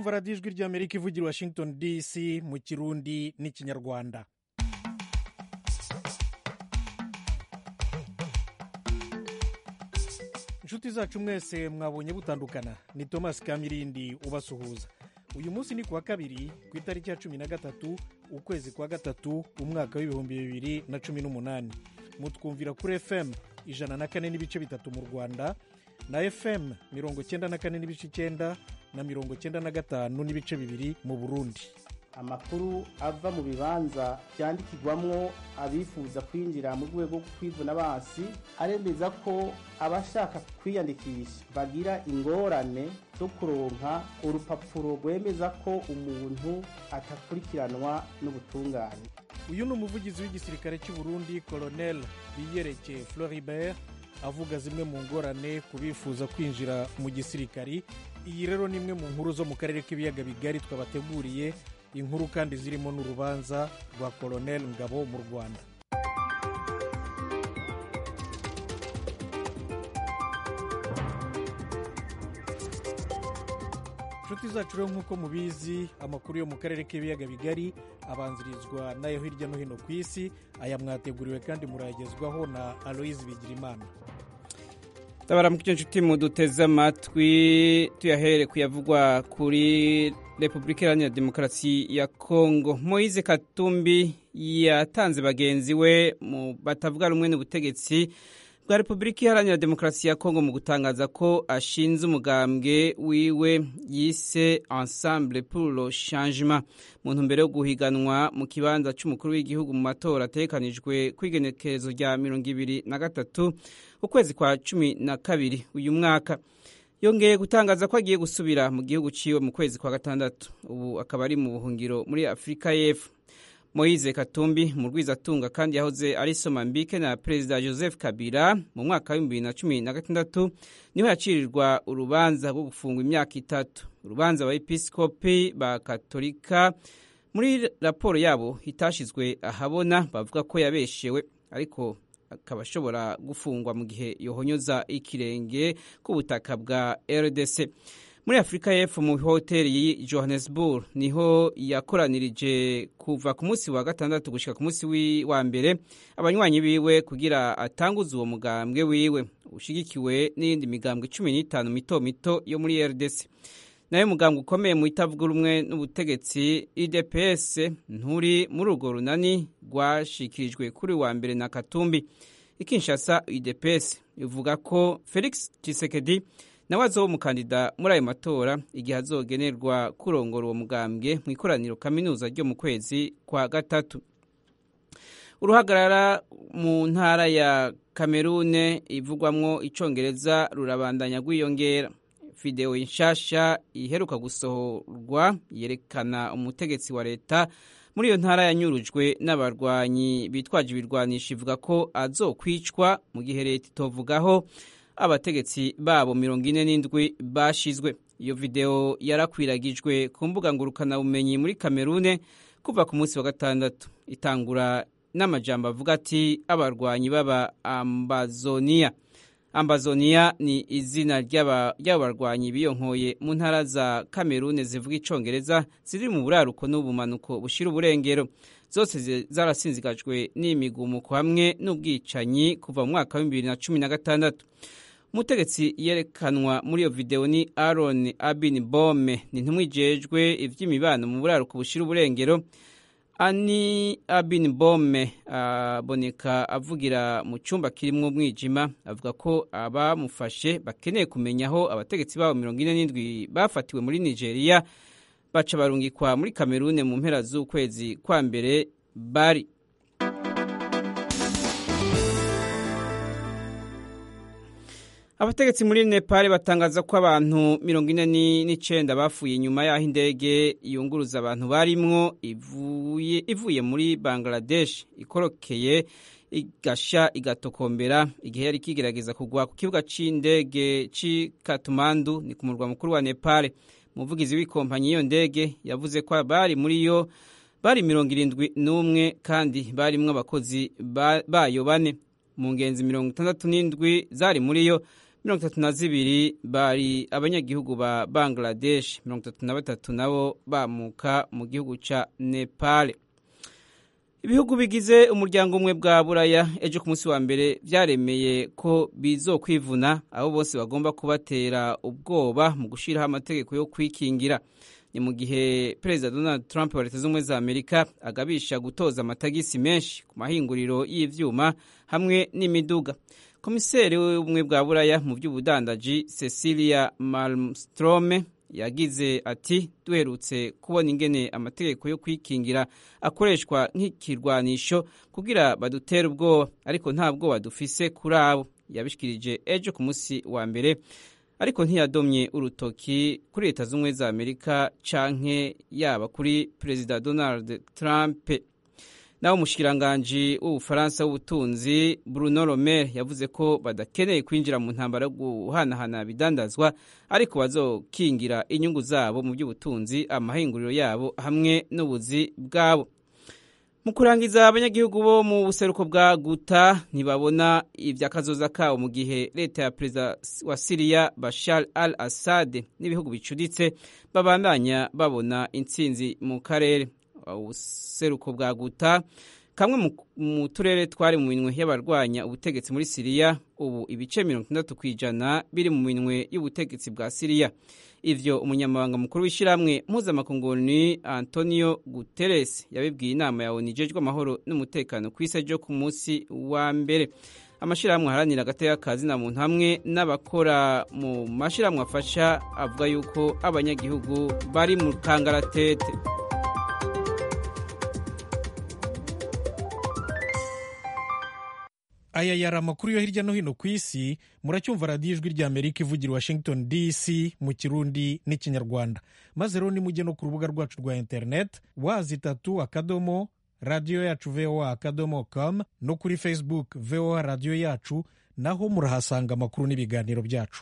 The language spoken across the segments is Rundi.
kumva radiyo ijwi ry'amerika ivugira i washington dc mu kirundi n'ikinyarwanda inshuti zacu mwese mwabonye butandukana ni thomas kamirindi ubasuhuza uyu munsi ni kuwa kabiri ku itariki ya cumi na gatatu ukwezi kwa gatatu umwaka w'ibihumbi bibiri na cumi n'umunani mutwumvira kuri fm ijana na kane n'ibice bitatu mu rwanda na fm mirongo cyenda na kane n'ibice icyenda na mirongo cyenda na gatanu n'ibice bibiri mu burundi amakuru ava mu bibanza byandikirwamwo abifuza kwinjira mu rwego rwo kwivuna basi aremeza ko abashaka kwiyandikisha bagira ingorane zo kuronka urupapuro rwemeza ko umuntu atakurikiranwa n'ubutungane uyu ni umuvugizi w'igisirikare cy'u Burundi colonel biyereke floribert avuga zimwe mu ngorane ku bifuza kwinjira mu gisirikari iyi rero ni imwe mu nkuru zo mu karere k'ibiyaga bigari twabateguriye inkuru kandi zirimo n'urubanza rwa colonel ngabo mu rwanda inshuti zacu rero nk'uko mubizi amakuru yo mu karere k'ibiyaga bigari abanzirizwa n'ayo hirya no hino ku isi aya mwateguriwe kandi murayagezwaho na aloyizi bigirimana tabara mu nshuti muduteze amatwi tuyahere kuyavugwa kuri repubulika iharanira demokarasi ya kongo moise katumbi yatanze bagenzi we batavuga rumwe n'ubutegetsi bwa repubulika iharanira demokarasi ya kongo mu gutangaza ko ashinze umugambwe wiwe yise ensemble pour le changement mu ntumbero yo guhiganwa mu kibanza cy'umukuru w'igihugu mu matora ategekanijwe ku igenekerezo rya mirongo ibiri na gatatu ukwezi kwa cumi na kabiri uyu mwaka yongeye gutangaza ko agiye gusubira mu gihugu ciwe mu kwezi kwa gatandatu ubu akaba ari mu buhungiro muri afurika y'epfo moise katumbi mu rwizatunga kandi yahoze ari somambike na perezida joseph kabila mu mwaka w'ibihumbi bibiri na cumi na gatandatu niho yacirirwa urubanza rwo gufungwa imyaka itatu urubanza abepiskopi ba katolika muri raporo yabo itashizwe ahabona bavuga ko yabeshewe ariko akaba ashobora gufungwa mu gihe yohonyoza ikirenge ku butaka bwa rdc muri afurika y'epfo mu hoteli y'i johannesburg niho yakoranirije kuva ku munsi wa gatandatu gushyika ku munsi wa mbere abanywanyi biwe kugira atanguze uwo mugambwe wiwe ushyigikiwe n'iyindi migambwe cumi n'itanu mito mito yo muri rdc nayo mugambwe ukomeye mu itavuga rumwe n'ubutegetsi idps nturi muri urwo runani rwashikirijwe kuri wa mbere na katumbi ikinshasa idps ivuga ko felix tshisekedi nawe azoba umukandida muri ayo matora igihe azogenerwa kurongora uwo mugambwe mu ikoraniro kaminuza ryo mu kwezi kwa gatatu uruhagarara mu ntara ya kamerune ivugwamwo icongereza rurabandanya rwiyongera videwo nshasha iheruka gusohorwa yerekana umutegetsi wa leta muri iyo ntara yanyurujwe n'abarwanyi bitwaje ibirwanisho ivuga ko azokwicwa mu gihe leta itovugaho abategetsi babo mirongo ine n'indwi bashizwe iyo videwo yarakwiragijwe ku mbuga ngurukanabumenyi muri kamerune kuva ku munsi wa gatandatu itangura n'amajambo avuga ati abarwanyi b'aba ambazoniya ambazoniya ni izina ry'abarwanyi biyonkoye mu ntara za kamerune zivuga icongereza ziri mu buraruko n'ubumanuko bushira uburengero zose zarasinzigajwe n'imigumuko hamwe n'ubwicanyi kuva mu mwaka w'ibihumbi bibiri na cumi na gatandatu umutegetsi yerekanwa muri iyo videwo ni aron abin bome ni ntumwijejwe iby'imibano mu buraruko bushira uburengero ani abin bome aboneka avugira mu cyumba kirimo umwijima avuga ko abamufashe bakeneye kumenya aho abategetsi babo mirongo ine n'indwi bafatiwe muri nigeria baca barungikwa muri kamerune mu mpera z'ukwezi kwa mbere bari abategetsi muri nepal batangaza ko abantu mirongo ine n'icyenda bapfuye inyuma y'aho indege yunguruza abantu barimwo ivuye muri bangladesh ikorokeye igasha igatokombera igihe yari ikigerageza kugwa ku kibuga cy'indege cy'i katumandu ni ku murwa mukuru wa nepal umuvugizi w'ikompanyi y'iyo ndege yavuze ko bari muri yo bari mirongo irindwi n'umwe kandi barimwo abakozi bayo bane mu ngenzi mirongo itandatu n'indwi zari muri yo mirongo itatu na zibiri bari abanyagihugu ba bangladesh mirongo itatu na batatu nabo bamuka mu gihugu ca nepal ibihugu bigize umuryango umwe bwa buraya ejo ku munsi wa mbere byaremeye ko bizokwivuna abo bose bagomba kubatera ubwoba mu gushyiraho amategeko yo kwikingira ni mu gihe perezida donald trump wa leta z'ubumwe za amerika agabisha gutoza amatagisi menshi ku mahinguriro y'ivyuma hamwe n'imiduga komiseri w'ubumwe bwa buraya mu by'ubudandaji cecilia malmstrome yagize ati duherutse kubona ingene amategeko yo kwikingira akoreshwa nk'ikirwanisho kugira badutere ubwoba ariko nta bwoba dufise kuri abo yabishikirije ejo ku munsi wa mbere ariko ntiyadomye urutoki kuri leta z'ubumwe za amerika canke yaba kuri perezida donald trump naho umushikiranganji w'ubufaransa w'ubutunzi bruno romer yavuze ko badakeneye kwinjira mu ntambara yo guhanahana bidandazwa ariko bazokingira inyungu zabo mu by'ubutunzi amahinguriro yabo hamwe n'ubuzi bwabo mu kurangiza abanyagihugu bo mu buseruko bwa guta ntibabona iby'akazoza kabo mu gihe leta ya perezida wa siriya bashar al assad n'ibihugu bicuditse babandanya babona intsinzi mu karere ubuseruko bwa guta kamwe mu turere twari mu minwe y'abarwanya ubutegetsi muri siriya ubu ibice mirongo itandatu ku ijana biri mu minwe y'ubutegetsi bwa siriya ivyo umunyamabanga mukuru w'ishyirahamwe mpuzamakungu ni antonio guterres yabibwiye inama ya onu ijejwe amahoro n'umutekano ku isi ryo ku munsi wa mbere amashyirahamwe aharanira agateka ka zina muntu hamwe n'abakora mu mashyirahamwe afasha avuga yuko abanyagihugu bari mu kangaratete aya yari amakuru yo hirya no hino ku isi muracyumva radiyo ijwi rya amerika ivugira washington dc mu kirundi n'ikinyarwanda maze rero nimujye no ku rubuga rwacu rwa interineti wazi itatu akadomo radiyo yacu voa akadomo com no kuri facebook voa radiyo yacu naho murahasanga amakuru n'ibiganiro byacu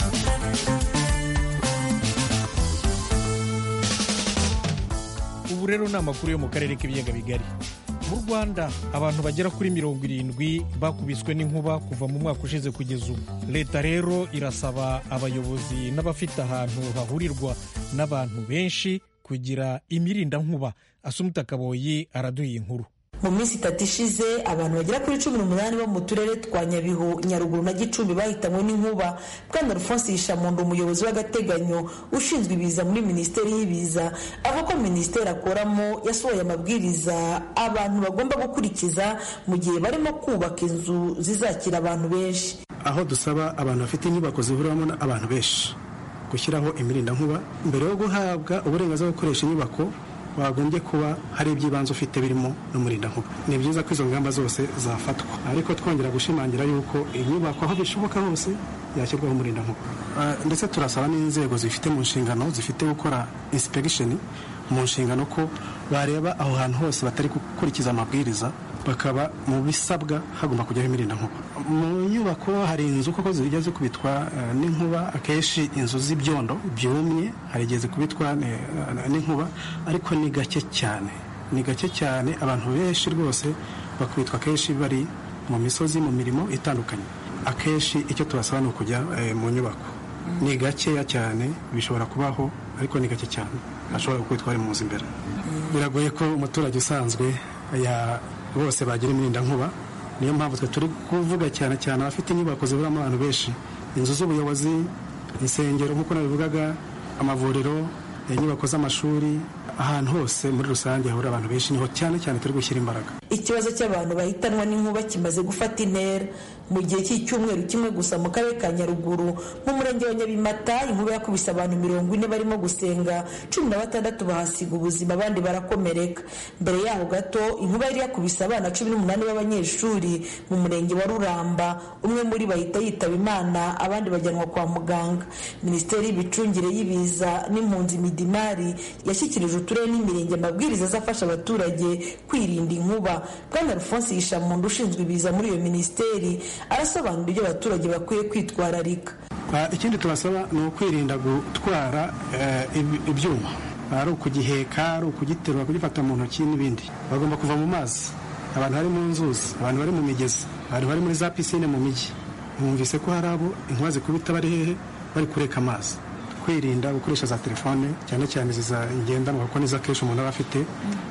ubu rero ni amakuru yo mu karere k'ibiyaga bigari mu rwanda abantu bagera kuri mirongo irindwi bakubiswe n'inkuba kuva mu mwaka ushize kugeza ubu leta rero irasaba abayobozi n'abafite ahantu hahurirwa n'abantu benshi kugira imirindankuba asumuta kaboyi araduha inkuru mu minsi itatu ishize abantu bagera kuri cumi n'umunani bo mu turere twa nyabihu nyaruguru na gicumbi bahitanywe n'inkuba bwana rufonsi yishamundo umuyobozi w'agateganyo ushinzwe ibiza muri minisiteri y'ibiza avuga ko minisiteri akoramo yasohoye amabwiriza abantu bagomba gukurikiza mu gihe barimo kubaka inzu zizakira abantu benshi aho dusaba abantu bafite inyubako zihuriramo abantu benshi gushyiraho imirindankuba mbere yo guhabwa uburenganzira bwo gukoresha inyubako wagombye kuba hari iby'ibanze ufite birimo n'umurindankuba ni byiza ko izo ngamba zose zafatwa ariko twongera gushimangira yuko inyubako aho bishoboka hose yashyirwaho umurindankuba ndetse turasaba n'inzego zifite mu nshingano zifite gukora insipegisheni mu nshingano ko bareba aho hantu hose batari gukurikiza amabwiriza bakaba mu bisabwa hagomba kujyaho imirindankuba mu nyubako hari inzu koko zijya zikubitwa n'inkuba akenshi inzu z'ibyondo byumye hari igihe zikubitwa n'inkuba ariko ni gake cyane ni gake cyane abantu benshi rwose bakubitwa akenshi bari mu misozi mu mirimo itandukanye akenshi icyo tubasaba ni ukujya mu nyubako ni gakeya cyane bishobora kubaho ariko ni gake cyane ashobora gukubitwa ari mu nzu imbere biragoye ko umuturage usanzwe bose bagira imirindankuba niyo mpamvu twe turi kuvuga cyane cyane abafite inyubako ziburamo abantu benshi inzu z'ubuyobozi insengero nk'uko nabivugaga amavuriro inyubako z'amashuri ahantu hose muri rusange hahurira abantu benshi niho cyane cyane turi gushyira imbaraga ikibazo cy'abantu bahitanwa n'inkuba kimaze gufata intera mu gihe cy'icyumweru kimwe gusa mu karere ka nyaruguru mu murenge wa nyabimata inkuba yakubise abantu mirongo ine barimo gusenga cumi na batandatu bahasiga ubuzima abandi barakomereka mbere yaho gato inkuba yari yakubise abana cumi n'umunani b'abanyeshuri mu murenge wa ruramba umwe muri bahita yitaba imana abandi bajyanwa kwa muganga minisiteri y'imicungire y'ibiza n'impunzi midimari yashyikirije uturere n'imirenge amabwiriza azafasha abaturage kwirinda inkuba bwana rufonsi yishamuntu ushinzwe ibiza muri iyo minisiteri arasobanura ibyo abaturage bakwiye kwitwararika ikindi tubasaba ni ukwirinda gutwara ibyuma ari ukugiheka ari ukugiterura kugifata mu ntoki n'ibindi bagomba kuva mu mazi abantu bari mu nzuzi abantu bari mu migezi abantu bari muri za pisine mu mijyi mwumvise ko hari abo inkuba zikubita bari hehe bari kureka amazi kwirinda gukoresha za telefone cyane cyane izi ngendanwa kuko nizo akenshi umuntu aba afite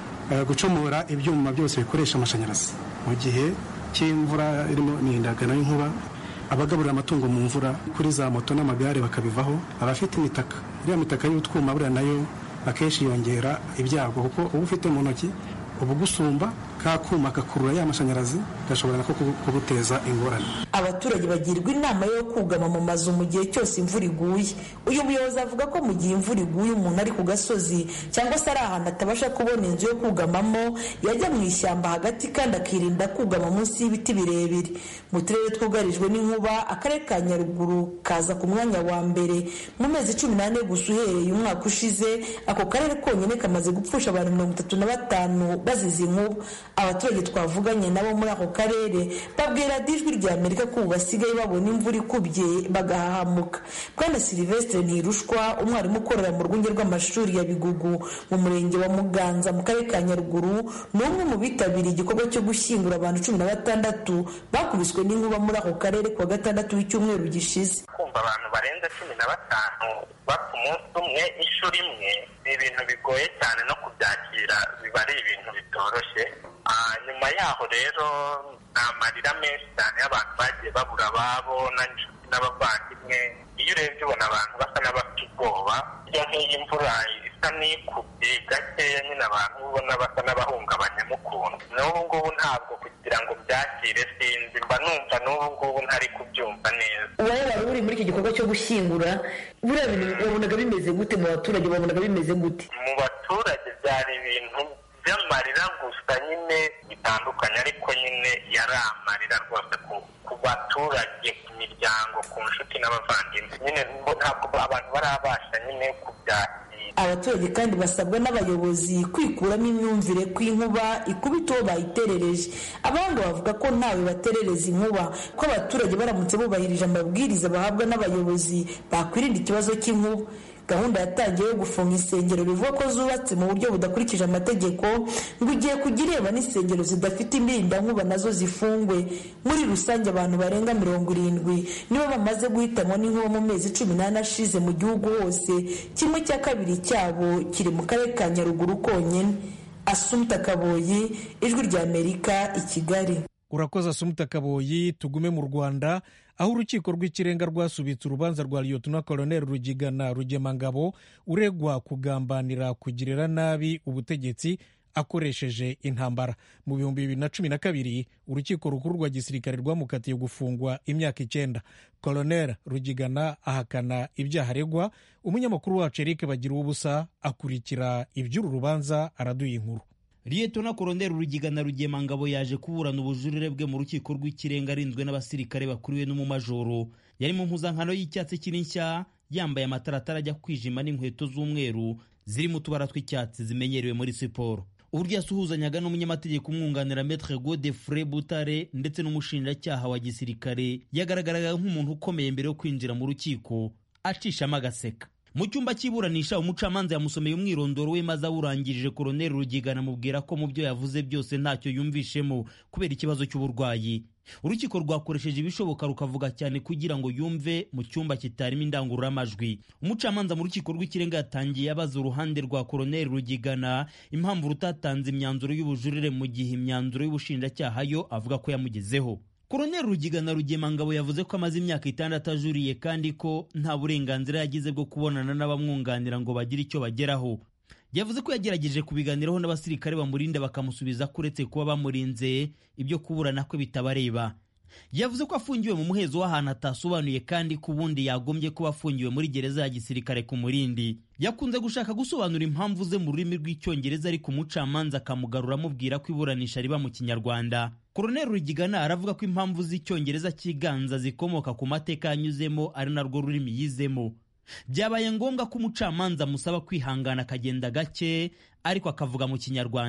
gucomora ibyuma byose bikoresha amashanyarazi mu gihe cy'imvura irimo imihindagano y'inkuba abagaburira amatungo mu mvura kuri za moto n'amagare bakabivaho abafite imitaka iriya mitaka y'utwuma buriya nayo akenshi yongera ibyago kuko uba ufite mu ntoki uba ugusumba ka kuma gakurura ya mashanyarazi gashobora nako kuguteza ingorane abaturage bagirwa inama yo kugama mu mazu mu gihe cyose imvura iguye uyu muyobozi avuga ko mu gihe imvura iguye umuntu ari ku gasozi cyangwa se ari ahantu atabasha kubona inzu yo kugamamo yajya mu ishyamba hagati kandi akirinda kugama munsi y'ibiti birebire mu turere twugarijwe n'inkuba akarere ka nyaruguru kaza ku mwanya wa mbere mu mezi cumi n'ane gusa uhereye umwaka ushize ako karere konyine kamaze gupfusha abantu mirongo itatu na batanu bazize inkuba abaturage twavuganye nabo muri ako karere babwira ijwi rya amerika ko ubu basigaye babona imvura ikubye bagahahamuka bwana silivestre ntirushwa umwarimu ukorera mu rwunge rw'amashuri ya bigugu mu murenge wa muganza mu karere ka nyaruguru ni umwe mu bitabiriye igikorwa cyo gushyingura abantu cumi na batandatu bakubiswe n'inkuba muri ako karere kuwa gatandatu w'icyumweru gishize kumva abantu barenze cumi na batanu bapfa umunsi umwe inshuro imwe ni ibintu bigoye cyane no kubyakira biba ari ibintu bitoroshye nyuma yaho rero ni amarira menshi cyane y'abantu bagiye babura ababo n'inshuti n'abavandimwe iyo urebye ubona abantu basa n'abafite ubwoba iyo nk'iyi mvura isa n'ikubye gakeya nyine abantu ubona basa n'abahungabanyamo ukuntu n'ubu ngubu ntabwo kugira ngo byakire sinzi mba numva n'ubu ngubu ntari kubyumva neza wowe wari uri muri iki gikorwa cyo gushyingura buriya bintu wabonaga bimeze gute mu baturage wabonaga bimeze gute mu baturage byari ibintu by'amarira gusa nyine bitandukanye ariko nyine yari amarira rwose ku baturage ku miryango ku nshuti n'abavandimwe nyine ntabwo abantu barabasha nyine kubyakira abaturage kandi basabwa n'abayobozi kwikuramo imyumvire ko inkuba ikubita uwo bayiterereje abahanga bavuga ko ntawe baterereza inkuba ko abaturage baramutse bubahirije amabwiriza bahabwa n'abayobozi bakwirinda ikibazo cy'inkuba gahunda yatangiye yo gufunga insengero bivuga ko zubatse mu buryo budakurikije amategeko ngo ugiye kujya ireba n'insengero zidafite imirindankuba nazo zifungwe muri rusange abantu barenga mirongo irindwi nibo bamaze guhitanwa n'inkuba mu mezi cumi n'ane ashize mu gihugu hose kimwe cya kabiri cyabo kiri mu karere ka nyaruguru konyine asumta kaboyi ijwi rya amerika i kigali urakoze asumuta kaboyi tugume mu rwanda aho urukiko rw'ikirenga rwasubitse urubanza rwa liyotona koloneli rugigana rugemangabo uregwa kugambanira kugirira nabi ubutegetsi akoresheje intambara mu bihumbi bibiri na cumi na kabiri urukiko rukuru rwa gisirikare rwamukatiye gufungwa imyaka icyenda koloneli rugigana ahakana ibyaha aregwa umunyamakuru wacu eric bagira ubusa akurikira iby'uru rubanza araduha inkuru liyetona koroneri rugigana rugemangabo yaje kuburana ubujurire bwe mu rukiko rw'ikirenga arinzwe n'abasirikare bakuriwe n'umumajoro yari mu mpuzankano y'icyatsi kiri nshya yambaye amataratara ajya kwijima n'inkweto z'umweru zirimo utubara tw'icyatsi zimenyerewe muri siporo uburyo yasuhuzanyaga n'umunyamategeko umwunganira metre godefre butare ndetse n'umushinjacyaha wa gisirikare yagaragaraga nk'umuntu ukomeye mbere yo kwinjira mu rukiko acishamo agaseka mu cyumba cy'iburanisha umucamanza yamusomeye umwirondoro we maze awurangirije koroneri rugigana amubwira ko mu byo yavuze byose ntacyo yumvishemo kubera ikibazo cy'uburwayi urukiko rwakoresheje ibishoboka rukavuga cyane kugira ngo yumve mu cyumba kitarimo indangururamajwi umucamanza mu rukiko rw'ikirenga yatangiye abaza uruhande rwa koroneri rugigana impamvu rutatanze imyanzuro y'ubujurire mu gihe imyanzuro y'ubushinjacyaha yo avuga ko yamugezeho koroneri rugigana rugemangabo yavuze ko amaze imyaka itandatu ajuriye kandi ko nta burenganzira yagize bwo kubonana n'abamwunganira ngo bagire icyo bageraho yavuze ko yagerageje kubiganiraho n'abasirikare bamurinda bakamusubiza ko uretse kuba bamurinze ibyo kuburana kwe bitabareba yavuze ko afungiwe mu muhezo w'ahantu atasobanuye kandi ko ubundi yagombye kuba afungiwe muri gereza ya gisirikare ku murindi yakunze gushaka gusobanura impamvu ze mu rurimi rw'icyongereza ariko umucamanza akamugarura amubwira ko iburanisha riba mu kinyarwanda koroneri rugigana aravuga ko impamvu z'icyongereza cyiganza zikomoka ku mateka yanyuzemo ari narwo rurimi yizemo byabaye ngombwa ko umucamanza amusaba kwihangana akagenda gake ariko akavuga mu kinyarwanda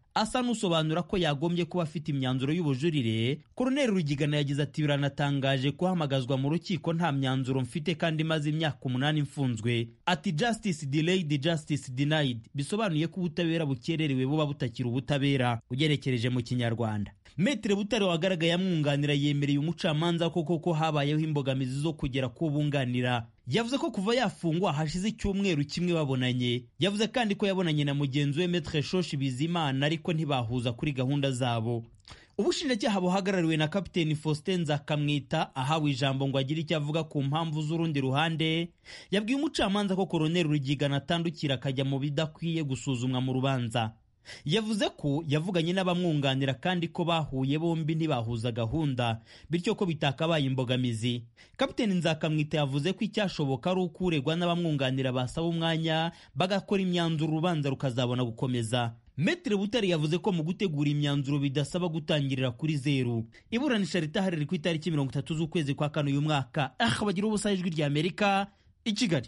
asa n'usobanura ko yagombye kuba afite imyanzuro y'ubujurire koroneli rugigana yagize ati biranatangaje kuhamagazwa mu rukiko nta myanzuro mfite kandi maze imyaka umunani mfunzwe ati justice delayed justice denied bisobanuye ko ubutabera bukererewe buba butakiri ubutabera ugerekereje mu kinyarwanda metere butare wagaragaye amwunganira yemereye umucamanza ko koko habayeho imbogamizi zo kugera ku bunganira yavuze ko kuva yafungwa hashize icyumweru kimwe babonanye yavuze kandi ko yabonanye na mugenzi we metre shoshi bizimana ariko ntibahuza kuri gahunda zabo ubushinjacyaha buhagarariwe na kapiteni faustin nzakamwita ahawe ijambo ngo agire icyo avuga ku mpamvu z'urundi ruhande yabwiye umucamanza ko koroneli rugigana atandukira akajya mu bidakwiye gusuzumwa mu rubanza yavuze ko yavuganye n'abamwunganira kandi ko bahuye bombi ntibahuza gahunda bityo ko bitakabaye imbogamizi kapiteni nzakamwita yavuze ko icyashoboka ari uko uregwa n'abamwunganira basaba umwanya bagakora imyanzuro urubanza rukazabona gukomeza Metre Butare yavuze ko mu gutegura imyanzuro bidasaba gutangirira kuri zeru iburanisha ritahariri ku itariki mirongo itatu z'ukwezi kwa kane uyu mwaka ah bagira ubusa ijwi rya Amerika i Kigali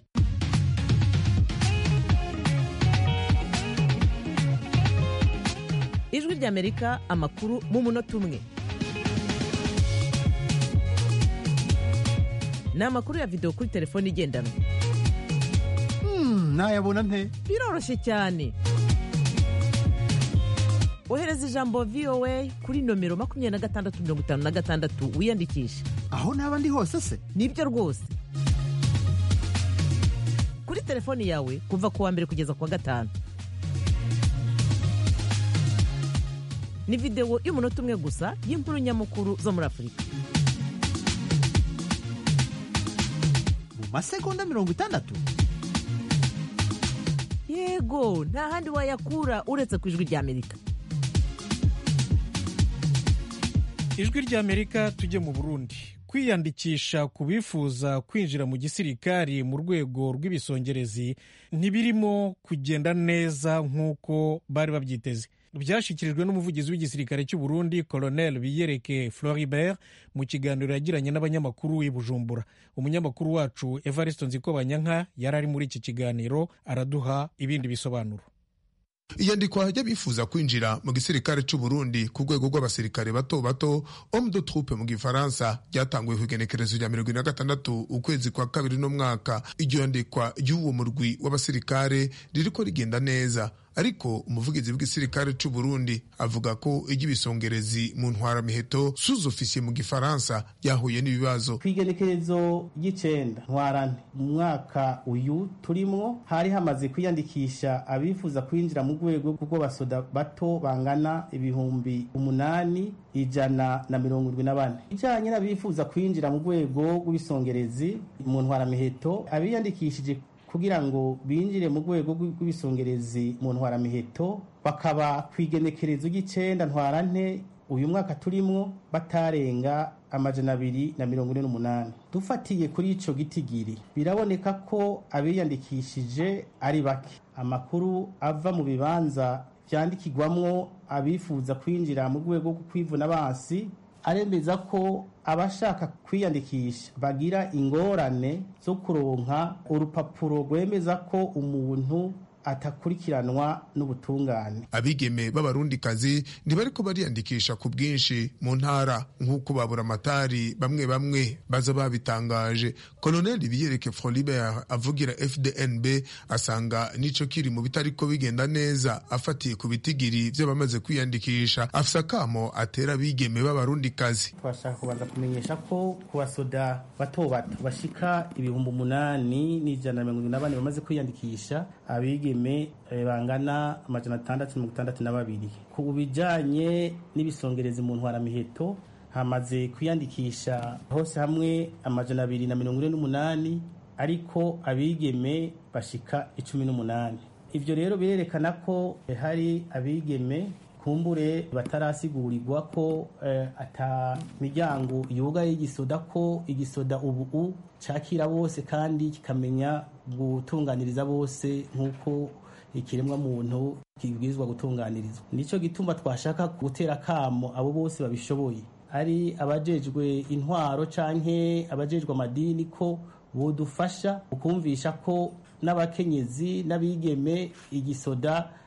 ijwi ry'amerika amakuru mu munota umwe ni amakuru ya videwo kuri telefone igendanwa nayabona nte biroroshye cyane ohereza ijambo voa kuri nomero makumyabiri na gatandatu mirongo itanu na gatandatu wiyandikishe aho naba ndi hose se nibyo rwose kuri telefoni yawe kuva ku wa mbere kugeza ku wa gatanu ni videwo y'umunota umwe gusa y'inkuru nyamukuru zo muri afurika mu masegonda mirongo itandatu yego nta handi wayakura uretse ku ijwi ry'amerika ijwi ry'amerika tujye mu burundi kwiyandikisha ku bifuza kwinjira mu gisirikari mu rwego rw'ibisongerezi ntibirimo kugenda neza nk'uko bari babyiteze byashyikirijwe n'umuvugizi w'igisirikare cy'u Burundi Colonel Biyereke Floribert mu kiganiro yagiranye n'abanyamakuru i Bujumbura umunyamakuru wacu Evariste Nzikobanyanka yari ari muri iki kiganiro araduha ibindi bisobanuro iyandikwa ry'abifuza kwinjira mu gisirikare cy'u Burundi ku rwego rw'abasirikare bato bato homme de troupe mu gifaransa ryatanguye ku igenekerezo rya mirongo ine na gatandatu ukwezi kwa kabiri n'umwaka iryo yandikwa ry'uwo murwi w'abasirikare ririko rigenda neza ariko umuvugizi w'igisirikare cy'u Burundi avuga ko iry'ibisongerezi mu ntwaramiheto sous officier mu gifaransa ryahuye n'ibibazo ku igenekerezo ry'icenda ntwarante mu mwaka uyu turimwo hari hamaze kwiyandikisha abifuza kwinjira mu rwego rw'abasoda bato bangana ibihumbi umunani ijana na mirongo irindwi na bane ijanye n'abifuza kwinjira mu rwego rw'ibisongerezi mu ntwaramiheto abiyandikishije kugira ngo binjire mu rwego rw'ibisongerezi mu ntwaramiheto bakaba ku igenekerezo ry'icenda ntwarante uyu mwaka turimwo batarenga amajana abiri na mirongo ine n'umunani dufatiye kuri ico gitigiri biraboneka ko abiyandikishije ari bake amakuru ava mu bibanza vyandikirwamwo abifuza kwinjira mu rwego rwo kwivuna basi aremeza ko abashaka kwiyandikisha bagira ingorane zo kuronka urupapuro rwemeza ko umuntu atakurikiranwa n'ubutungane abigeme b'abarundikazi ntibariko bariyandikisha ku bwinshi mu ntara nk'uko babura amatari bamwe bamwe baza babitangaje koloneli biyereke frolibert avugira fdnb asanga nico kiri mu bitariko bigenda neza afatiye ku bitigiri vy'abamaze kwiyandikisha afise akamo atera abigeme b'abarundikazi twashaka kubanza kumenyesha ko ku basoda bato bato bashika ibihumbi umunani n'ijana na mirongo na bane bamaze kwiyandikisha abigeme bangana amajana atandatu mirongo itandatu na babiri ku bijanye n'ibisongerezi mu ntwaramiheto hamaze kwiyandikisha hose hamwe amajana abiri na mirongo ine n'umunani ariko abigeme bashika icumi n'umunani ivyo rero birerekana ko hari abigeme kumbure batarasigurirwa ko eh, ata miryango yugaye y'igisoda ko igisoda ubu cakira bose kandi kikamenya gutunganiriza bose nk'uko ikiremwa muntu kibwirizwa gutunganirizwa nico gituma twashaka gutera kamo abo bose babishoboye ari abajejwe intwaro canke abajejwe amadini ko bodufasha ukumvisha ko n'abakenyezi n'abigeme igisoda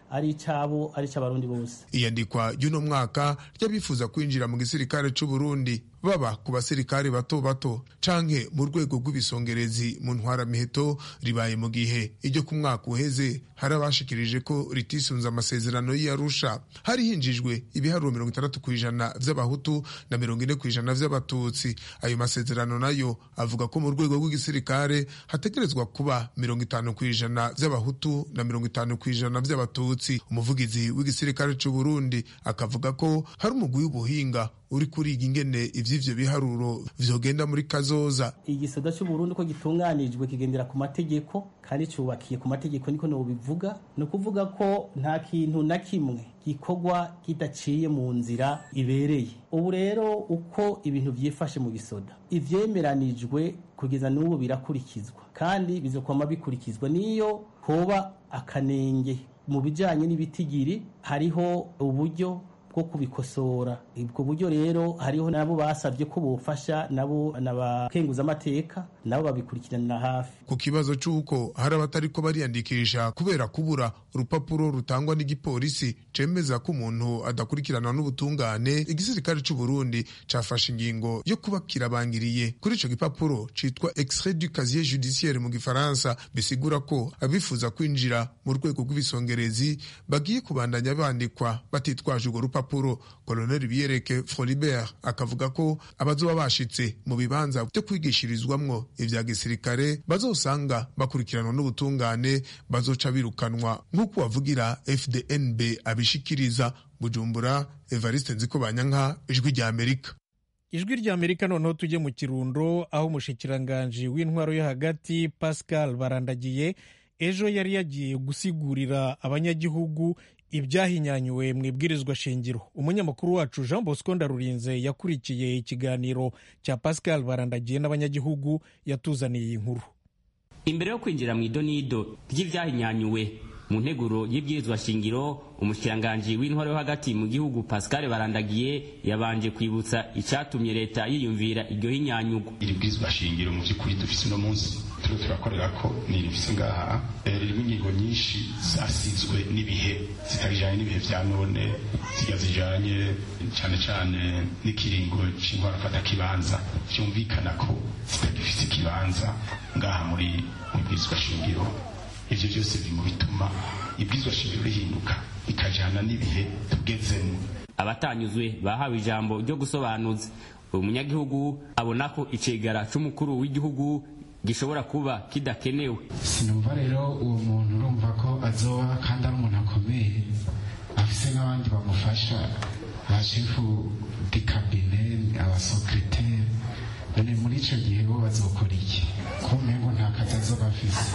ari icabo ari ic'abarundi bose iyandikwa ry'uno mwaka ry'abifuza kwinjira mu gisirikare c'u Burundi baba ku basirikare bato bato canke mu rwego rw'ibisongerezi mu ntwaramiheto ribaye mu gihe iryo ku mwaka uheze hari abashikirije ko ritisunze amasezerano y'Arusha hari hinjijwe ibiharuro mirongo itandatu ku ijana vy'abahutu na mirongo ine ku ijana vy'abatutsi ayo masezerano nayo avuga ko mu rwego rw'igisirikare hategerezwa kuba mirongo itanu ku ijana vy'abahutu na mirongo itanu ku ijana vy'abatutsi umuvugizi w'igisirikare c'u Burundi akavuga ko hari umugwi w'ubuhinga uri kuriga ingene ivy'ivyo biharuro vyogenda muri kazoza igisoda c'uburundi ko gitunganijwe kigendera ku mategeko kandi cubakiye ku mategeko niko nobivuga ni ukuvuga ko nta kintu na kimwe gikorwa kidaciye mu nzira ibereye ubu rero uko ibintu vyifashe mu gisoda ivyemeranijwe kugeza n'ubu birakurikizwa kandi bizokwama bikurikizwa niyo hoba akanenge mu bijanye n'ibitigiri hariho uburyo bwo kubikosora ubwo buryo rero hariho nabo basabye ko bofasha nabo nabakenguza amateka nabo babikurikiranira hafi ku kibazo c'uko hari abatariko bariyandikisha kubera kubura urupapuro rutangwa n'igipolisi cemeza ko umuntu adakurikiranwa n'ubutungane igisirikare c'u Burundi cafashe ingingo yo kuba kirabangiriye kuri ico gipapuro citwa extrait du casier judiciaire mu gifaransa bisigura ko abifuza kwinjira mu rwego rw'ibisongerezi bagiye kubandanya bandikwa batitwaje urwo rupapuro rupapuro koloneli biyereke frolibert akavuga ko abazoba bashitse mu bibanza byo kwigishirizwamwo ivya gisirikare bazosanga bakurikiranwa n'ubutungane bazoca birukanwa nk'uko wavugira fdnb abishikiriza bujumbura evariste nziko banyanka ijwi rya amerika ijwi rya amerika noneho tujye mu kirundo aho umushikiranganji w'intwaro yo hagati pascal barandagiye ejo yari yagiye gusigurira abanyagihugu ibyahinyanyuwe mu ibwirizwa shingiro umunyamakuru wacu jean bosco ndarurinze yakurikiye ikiganiro cya pascal barandagiye n'abanyagihugu yatuzaniye iyi nkuru imbere yo kwinjira mu idonido ry'ibyahinyanyuwe mu nteguro y'ibwirizwa shingiro umushikiranganji w'intwaro yo hagati mu gihugu pascal barandagiye yabanje kwibutsa icyatumye leta yiyumvira iryo hinyanyugo iri bwirizwa shingiro mu by'ukuri dufise uno munsi turiho turakorera ko ni rifise ngaha ririmo ingingo nyinshi zasizwe n'ibihe zitabijanye n'ibihe vya none zijya zijanye cyane cyane n'ikiringo c'intwaro fata kibanza vyumvikana ko zitagifise ikibanza ngaha muri mu bwirizwa shingiro ivyo vyose biri mu bituma ibwirizwa shingiro rihinduka ikajana n'ibihe tugezemo abatanyuzwe bahawe ijambo ryo gusobanuza uyu munyagihugu abona ko icegara c'umukuru w'igihugu gishobora kuba kidakenewe sinumva rero uwo muntu urumva ko azoba kandi ari umuntu akomeye afise n'abandi bamufasha ba shefu di kabine abasekreteri none muri ico gihe bo bazokora iki ko umengo nta kazi azoba afise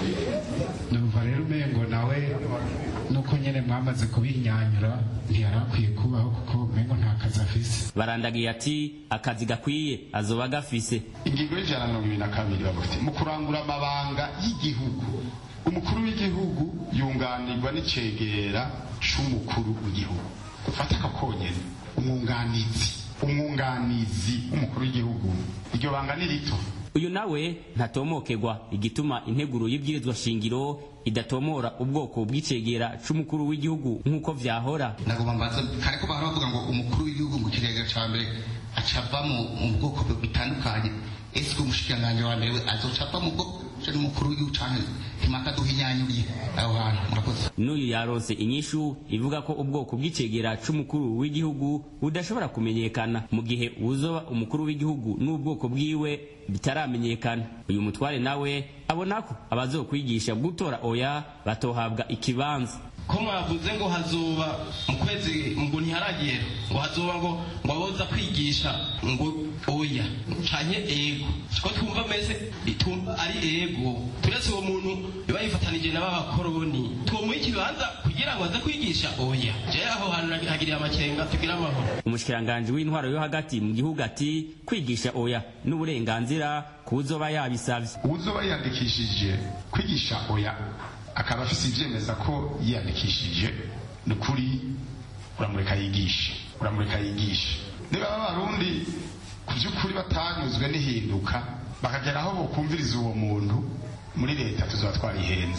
numva rero umengo nawe nuko nyene mwamaze kubinyanyura ntiyari akwiye kubaho kuko umengo nta kazi afise barandagiye ati akazi gakwiye azoba gafise ingingo y'ijana na mirongo ibiri na kabiri bavuga mu kurangura amabanga y'igihugu umukuru w'igihugu yunganirwa n'icegera c'umukuru w'igihugu dufate aka konyene umwunganizi umwunganizi w'umukuru w'igihugu iryo banga ni rito uyu nawe ntatomokerwa igituma integuro y'ibwirizwa shingiro idatomora ubwoko bw'icegera c'umukuru w'igihugu nk'uko vyahora nagomba mbaza kare ko bahora bavuga ngo umukuru w'igihugu ngo ikigega ca mbere acava mu bwoko bitandukanye ese umushikiranganji wa mbere we azoca ava mu bwoko n'umukuru w'igihugu canke impaka duhinyanyuriye aho hantu murakoze n'uyu yaronse inyishu ivuga ko ubwoko bw'icegera c'umukuru w'igihugu budashobora kumenyekana mu gihe uzoba umukuru w'igihugu n'ubwoko bwiwe bitaramenyekana uyu mutware nawe abona ko abazokwigisha gutora oya batohabwa ikibanza ko mwavuze ngo hazoba mu kwezi ngo ntiharagera ngo hazoba ngo ngo aboza kwigisha ngo oya canke ego ko twumva meze ari ego turetse uwo muntu biba yifatanije n'abakoroni twomuha ikibanza kugira ngo aze kwigisha oya je aho hantu hagiriye amakenga tugira amahoro umushikiranganji w'intwaro yo hagati mu gihugu ati kwigisha oya n'uburenganzira kuzoba yabisavye uzoba yiyandikishije kwigisha oya akaba afise ivyemeza ko yiyandikishije ni ukuri uramureka yigishe uramureka yigishe niba abarundi ku by'ukuri batanyuzwe n'ihinduka bakagera aho bokumviriza uwo muntu muri leta tuzaba twarihenze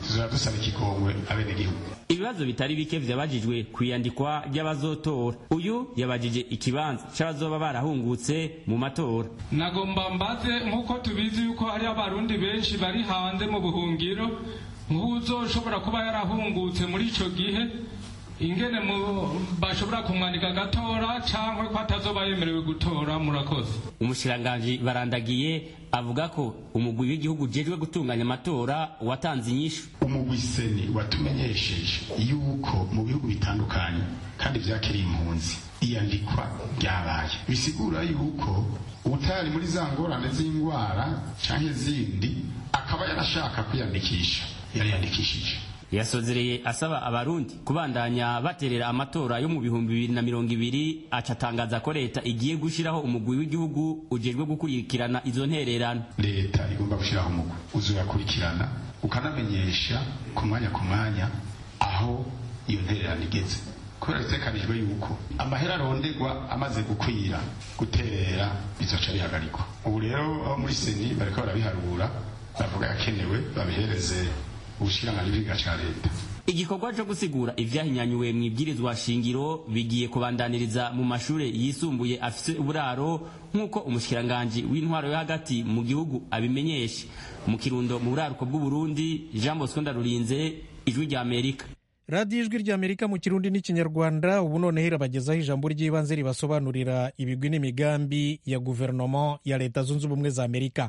tuzaba dusaba ikigongwe abenegihugu ibibazo bitari bike vyabajijwe kwiyandikwa ry'abazotora uyu yabajije ikibanza c'abazoba barahungutse mu matora nagomba mbaze nk'uko tubizi yuko hari abarundi benshi bari hanze mu buhungiro nk'uzoshobora kuba yarahungutse muri ico gihe ingene bashobora kumwandika agatora cyangwa ko atazoba yemerewe gutora murakoze umushiranganji barandagiye avuga ko umugwi w'igihugu ujejwe gutunganya amatora watanze inyishu umugwi seni watumenyesheje yuko mu bihugu bitandukanye kandi vyakiriye impunzi iyandikwa ryabaye bisigura yuko utari muri za ngorane z'indwara canke zindi akaba yarashaka kwiyandikisha yari yandikishije yasozereye asaba abarundi kubandanya baterera amatora yo mu bihumbi bibiri na mirongo ibiri aca atangaza ko leta igiye gushiraho umugwi w'igihugu ujejwe gukurikirana izo ntererano leta igomba gushiraho umugwi uzoyakurikirana ukanamenyesha ku mwanya ku mwanya aho iyo ntererano igeze kubera bitekanijwe yuko amahera arondegwa amaze gukwira guterera bizoca bihagarikwa ubu rero abo muri seni bariko barabiharura bavuga yakenewe babihereze ubushikiranganji bw'igihugu ca leta igikorwa co gusigura ivyahinyanyuwe mw'ibwirizwa shingiro bigiye kubandaniriza mu mashure yisumbuye afise uburaro nk'uko umushikiranganji w'intwaro yo hagati mu gihugu abimenyesha mu kirundo mu buraruko bw'uburundi jean bosco ndarurinze ijwi rya amerika radiyo ijwi rya amerika mu kirundi n'ikinyarwanda ubu noneho irabagezaho ijambo ry'ibanze ribasobanurira ibigwi n'imigambi ya guverinoma ya leta zunze ubumwe za amerika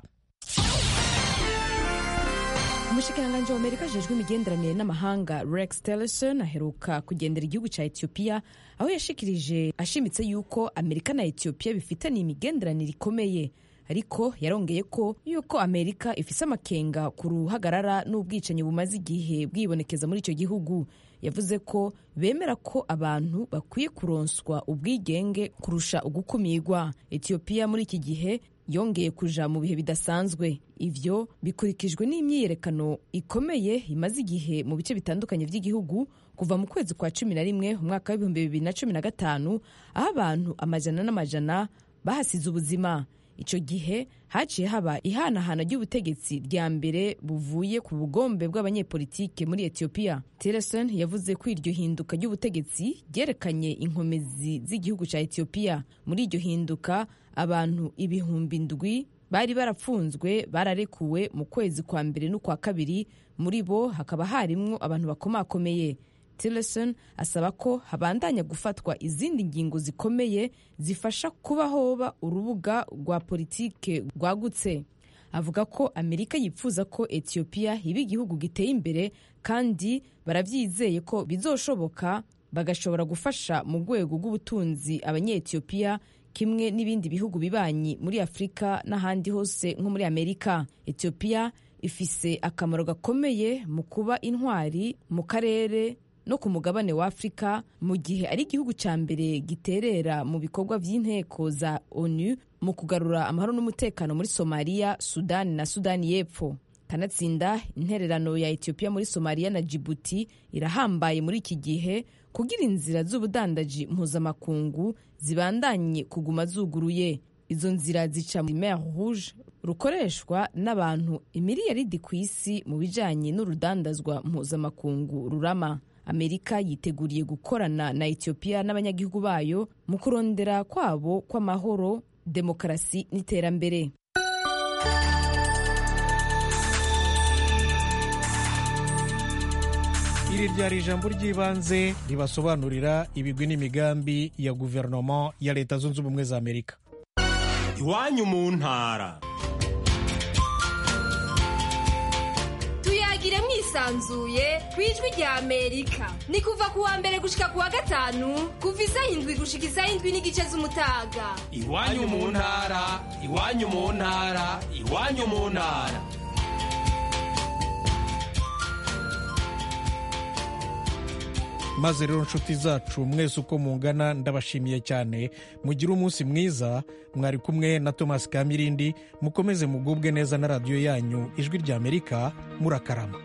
umushikiranganji wa amerika ajejwe imigenderanire n'amahanga rex tillerson aheruka kugendera igihugu cya etiyopiya aho yashikirije ashimitse yuko amerika na etiyopiya bifitaniye imigenderanire ikomeye ariko yarongeye ko yuko amerika ifise amakenga ku ruhagarara n'ubwicanyi bumaze igihe bwibonekeza muri icyo gihugu yavuze ko bemera ko abantu bakwiye kuronswa ubwigenge kurusha ugukumirwa etiyopiya muri iki gihe yongeye kuja mu bihe bidasanzwe ivyo bikurikijwe n'imyiyerekano ikomeye imaze igihe mu bice bitandukanye by'igihugu kuva mu kwezi kwa cumi na rimwe umwaka w'ibihumbi bibiri na cumi na gatanu aho abantu amajana n'amajana bahasize ubuzima icyo gihe haciye haba ihanahana ry'ubutegetsi rya mbere buvuye ku bugombe bw'abanyepolitike muri etiyopiya tillerson yavuze ko iryo hinduka ry'ubutegetsi ryerekanye inkomezi z'igihugu cya etiyopiya muri iryo hinduka abantu ibihumbi ndwi bari barapfunzwe bararekuwe mu kwezi kwa mbere n'ukwa kabiri muri bo hakaba harimwo abantu bakomakomeye tillerson asaba ko habandanya gufatwa izindi ngingo zikomeye zifasha kuba hoba urubuga rwa politike rwagutse avuga ko amerika yifuza ko etiyopiya iba igihugu giteye imbere kandi barabyizeye ko bizoshoboka bagashobora gufasha mu rwego rw'ubutunzi abanyetiyopiya kimwe n'ibindi bihugu bibanyi muri afurika n'ahandi hose nko muri amerika etiyopiya ifise akamaro gakomeye mu kuba intwari mu karere no ku mugabane wa afurika mu gihe ari igihugu cya mbere giterera mu bikorwa by'inteko za onu mu kugarura amahoro n'umutekano muri somaliya sudani na sudani y'epfo kanatsinda intererano ya etiyopiya muri somaliya na jibuti irahambaye muri iki gihe kugira inzira z'ubudandaji mpuzamakungu zibandanye kuguma zuguruye izo nzira zica muri mer rouge rukoreshwa n'abantu imiliyaridi ku isi mu bijyanye n'urudandazwa mpuzamakungu rurama amerika yiteguriye gukorana na etiyopiya n'abanyagihugu bayo mu kurondera kwabo kw'amahoro demokarasi n'iterambere iri ryari ijambo ry'ibanze ribasobanurira ibigwi n'imigambi ya guverinoma ya leta zunze ubumwe za amerika iwanyu mu ntara tuyagire mwisanzuye ku ijwi rya amerika ni kuva ku wa mbere gushika ku wa gatanu kuva isaha indwi gushika isaha indwi n'igice z'umutaga iwanyu mu ntara iwanyu mu ntara iwanyu mu ntara maze rero nshuti zacu mwese uko mungana ndabashimiye cyane mugire umunsi mwiza mwari kumwe na thomas kamirindi mukomeze mugubwe neza na radiyo yanyu ijwi rya amerika murakarama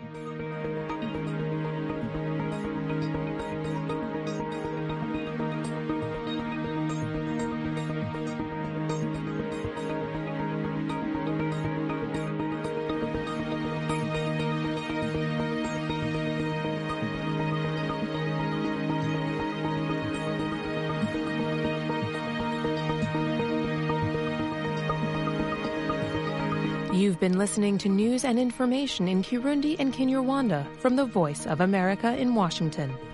You've been listening to news and information in Kirundi and Kinyarwanda from the Voice of America in Washington.